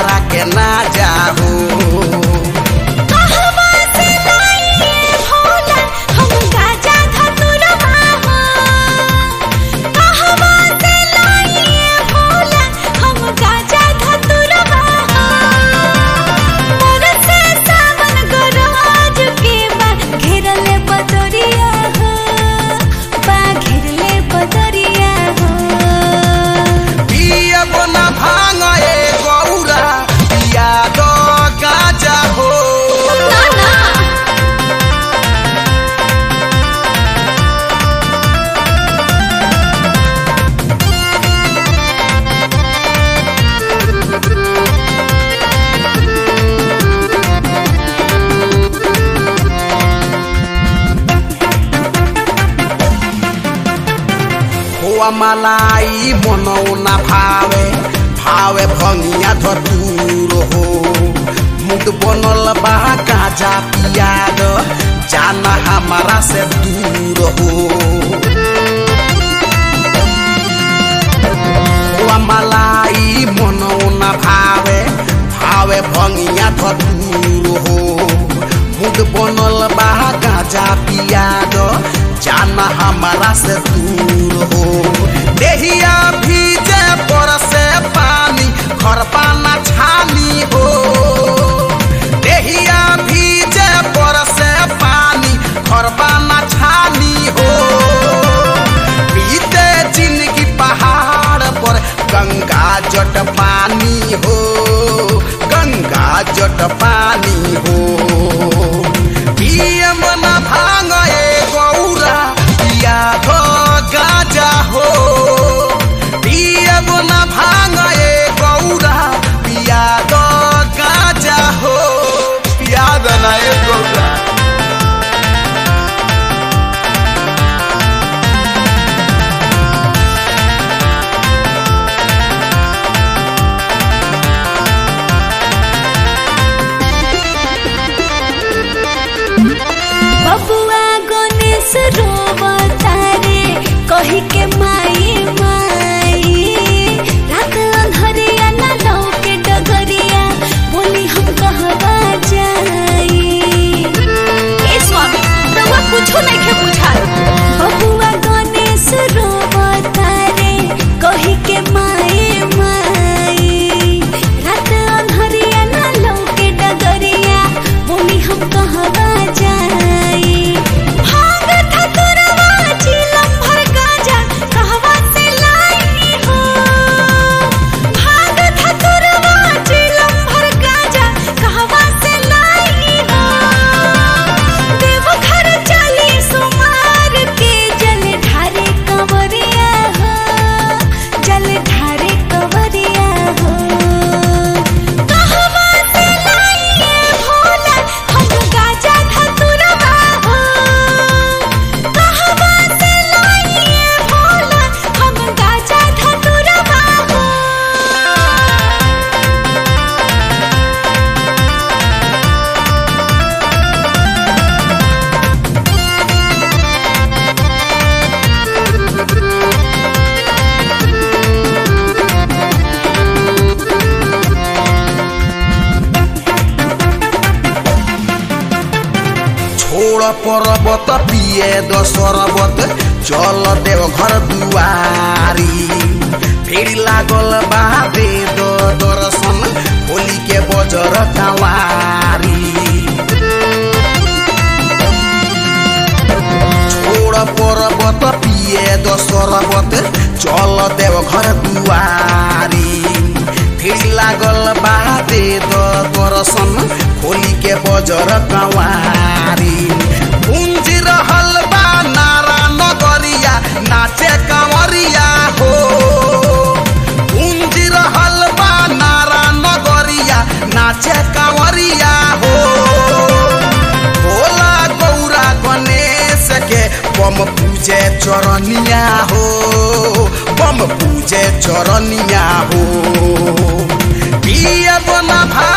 हमारा के ना जाहो कहवा से लाइए भोला हम गाजा धतुरवा हो कहवा से लाइए भोला हम गाजा धतुरवा हो मोर से सावन गरज के बा घेरले बदरिया हो बा घेरले बदरिया हो पियब ना भांग ए गौरा पिया दो गाजा हो ना ना खोआ मलाई मनौना भावे भावे भंगिया धतूर हो मुड बनल बा गाजा पिया दो जाना हमारा से दूर हो खोआ मलाई मनौना भावे भावे भंगिया धतूर हो मुड बनल बा गाजा पिया दो जाना हमारा से दूर हो देहिया भीजे पर से पानी घर पाना छानी हो देहिया भीजे पर से पानी घर पाना छानी हो बीते जिंदगी पहाड़ पर गंगा जट पानी हो गंगा जट पानी हो पियम न भांग ए गौरा पिया धो गाजा हो पियम न भांग ए गौरा पिया दो गाजा हो पिया दो ना ए गौरा बबुआ गणेश रोवता रे कही के माई माई रात अंधरिया ना लौके डगरिया बोली हम कहवा जाई ए स्वामी रउआ कुछो नइखे बुझाल बबुआ गणेश रोवता रे कही के माई माई रात अंधरिया ना लौके डगरिया बोली हम कहवा जाई भाग ठकुरवा चिलम भर गाजा कहवा से लाई हो भाग ठकुरवा चिलम भर गाजा कहवा से लाई हो देव घर चली सुमार के जल ढारे कंवरिया हो जल ढारे कंवरिया हो कहवा से लाइए भोला हम गाजा धतुरवा हो कहवा से लाइए भोला हम गाजा धतुरवा हो छोड़ पर्वत पिए द सरबत चल देव घर दुआरी फेरि लागल बा वेद दर्शन होली के बजर कवारी छोड़ पर्वत पिए द सरबत चल देव घर दुआरी फेरि लागल बा वेद दर्शन होली के बजर कवारी गुंज रहल बा नारा नगरिया नाचे कंवरिया हो गुंज रहल बा नारा नगरिया नाचे कंवरिया हो भोला गौरा गणेश के बम पूजे चरनिया हो बम पूजे चरनिया हो पियब न भा